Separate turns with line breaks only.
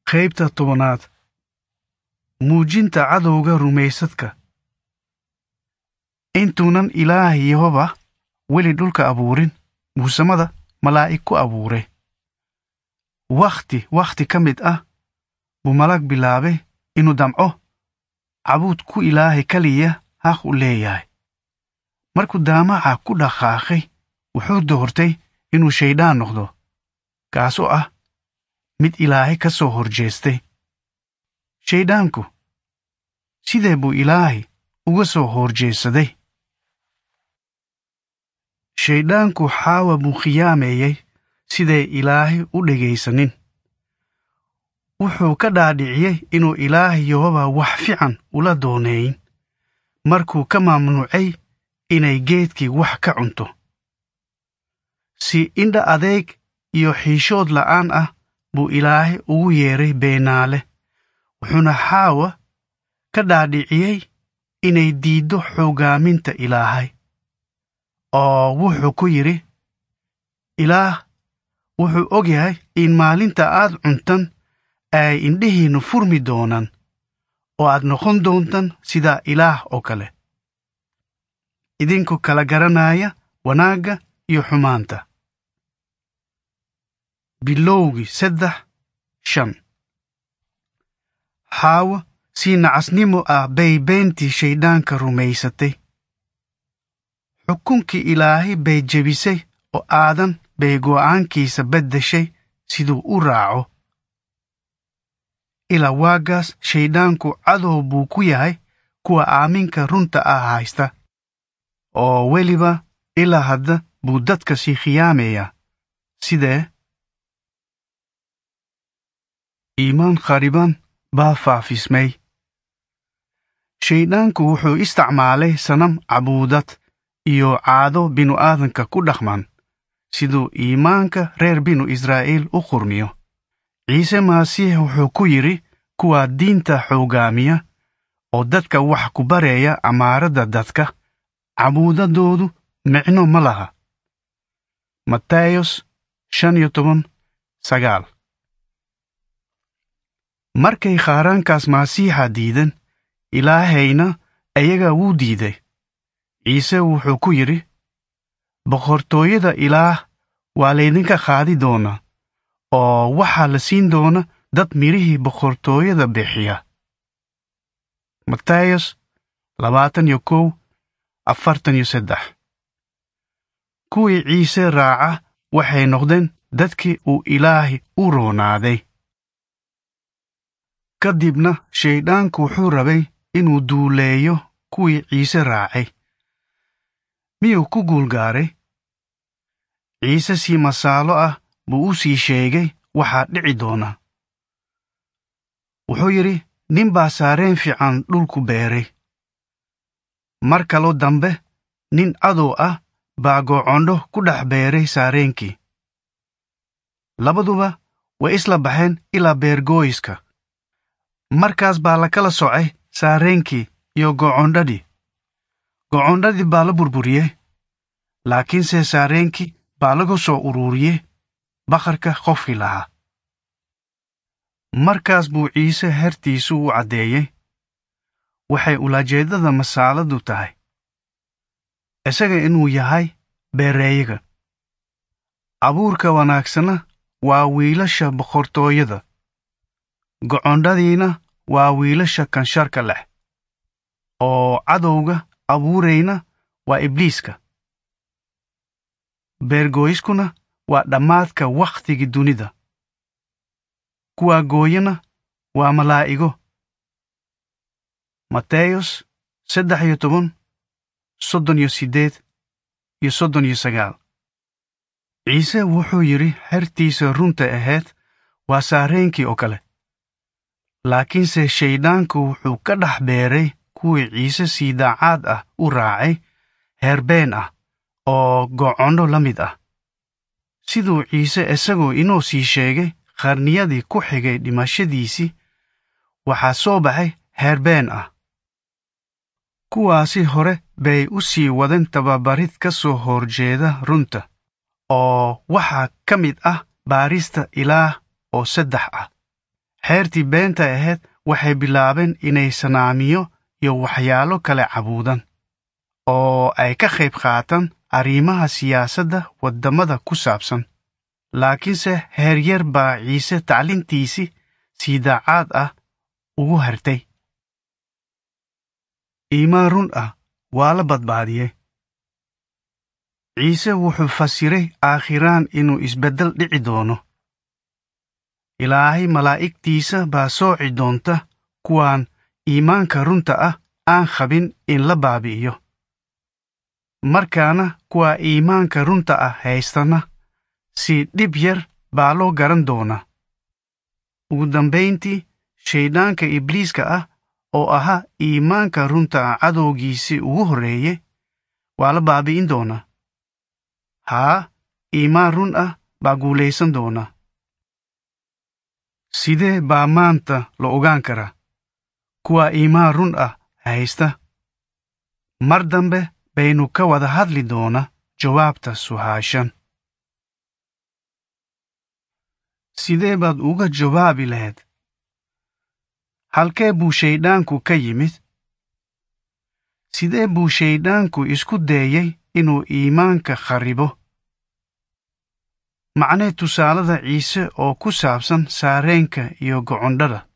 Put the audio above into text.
qaybta tobanaad muujinta cadowga rumaysadka intuunan ilaah yehova weli dhulka abuurin muusamada malaa'ig ku abuuray wakhti wakhti ka mid ah buu malag bilaabay inuu damco cabuud ku ilaahay keliya haq u leeyahay markuu daamaca ku dhaqaaqay wuxuu doortay inuu shaydaan noqdo kaasoo ah mid ilaahay ka soo horjeestay shayddaanku sidee buu ilaahay uga soo horjeesaday shayddaanku xaawa buu khiyaameeyey siday ilaahay u dhegaysanin wuxuu ka dhaadhiciyey inuu ilaahay yehova wax fiican ula doonayn markuu ka mamnuucay inay geedkii wax ka cunto si indha adeeg iyo xiishood la'aan ah buu ilaahay ugu yeeray beenaale wuxuuna xaawa ka dhaadhiciyey inay diiddo xoogaaminta ilaahay oo wuxuu ku yidhi ilaah wuxuu og yahay in maalinta aad cuntan ay indhihiinnu furmi doonaan oo aad noqon doontan sida ilaah oo kale idinku kala garanaya wanaagga iyo xumaanta bilowgii saddex shan xaawa si nacasnimo ah bay beentii shayddaanka rumaysatay xukunkii ilaahay bay jebisay oo aadan bay go'aankiisa beddeshay siduu u raaco ilaa waaggaas shayddaanku cadow buu ku yahay kuwa aaminka runta ah haysta oo weliba ilaa hadda buu dadka sii khiyaameeyaa sidee iimaan khariban baa faafismay shayddaanku wuxuu isticmaalay sanam cabuudad iyo caado binu-aadanka ku dhaqman siduu iimaanka reer binu israa'iil u qurmiyo ciise masiix wuxuu ku yidhi kuwa diinta xoogaamiya oo dadka wax ku bareeya amaaradda dadka cabuudadoodu micno ma laha matayos shan iyo toban sagaal markay qaaraankaas masiixa diidan ilaahayna ayaga wuu diiday ciise wuxuu ku yidhi boqortooyada ilaah waa laydinka qaadi doonaa oo waxaa la siin doona dad midhihii boqortooyada bixiya matayos labaatan iyo kow afartan iyo saddex kuwii ciise raaca waxay noqdeen dadkii uu ilaahay u roonaaday ka dibna shayddaanku wuxuu rabay inuu duuleeyo kuwii ciise raacay miyuu ku guulgaaray ciise si masaalo ah buu u sii sheegay waxaa dhici doona wuxuu yidhi nin baa saareen fiican dhulku beeray mar kaloo dambe nin cadow ah baa gocondho ku dhex beeray saareenkii labaduba way isla baxeen ilaa beergooyiska markaas baa la kala socay saareenkii iyo gocondhadii gocondhadii baa la burburiyey laakiinse saareenkii baa lagu soo ururiyey bakharka qofkii lahaa markaas buu ciise hertiisu u caddeeyey waxay ulajeeddada masaaladu tahay isaga inuu yahay beereeyaga abuurka wanaagsana waa wiilasha boqortooyada gocondhadiina waa wiilasha kansharka leh oo cadowga abuurayna waa ibliiska beergooyiskuna waa dhammaadka wakhtigii dunida kuwa gooyana waa malaa'igo mateyos saddex iyo toban soddon iyo siddeed iyo soddon iyo sagaal ciise wuxuu yidhi xertiisa runta ahayd waa saareenkii oo kale laakiinse shayddaanku wuxuu ka dhex beeray kuwii ciise sii daacaad ah u raacay heerbeen ah oo gocondho la mid ah siduu ciise isagoo inoo sii sheegay qarniyadii ku xigay dhimashadiisii waxaa soo baxay heerbeen ah kuwaasi hore bay u sii wadeen tababarid ka soo horjeeda runta oo waxaa ka mid ah baarista ilaah oo saddex ah xeertii beenta ahayd waxay bilaabeen inay sanaamiyo iyo waxyaalo kale cabuudan oo ay ka qayb qaataan arrimaha siyaasadda waddamada ku saabsan laakiinse heeryar baa ciise taclintiisii si daacad ah ugu hartay iimaan run ah waa la badbaadiyey ciise wuxuu fasiray aakhiraan inuu isbeddel dhici doono ilaahay malaa'igtiisa baa sooci doonta kuwaan iimaanka runta ah aan qabin in la baabi'iyo markaana kuwa iimaanka runta ah haystana si dhib yar baa loo garan doonaa ugu dambayntii shayddaanka ibliiska ah oo ahaa iimaanka runta ah cadowgiisii ugu horreeyey waa la baabi'in doonaa haa iimaan run ah baa guulaysan doonaa sidee baa maanta la ogaan karaa kuwa iimaan run ah haysta mar dambe baynu ka wada hadli doonaa jawaabta su'aashan sidee baad uga jawaabi lahayd halkee buu shayddaanku ka yimid sidee buu shayddaanku isku dayey inuu iimaanka kharibo macnee tusaalada ciise oo ku saabsan saareenka iyo gocondhada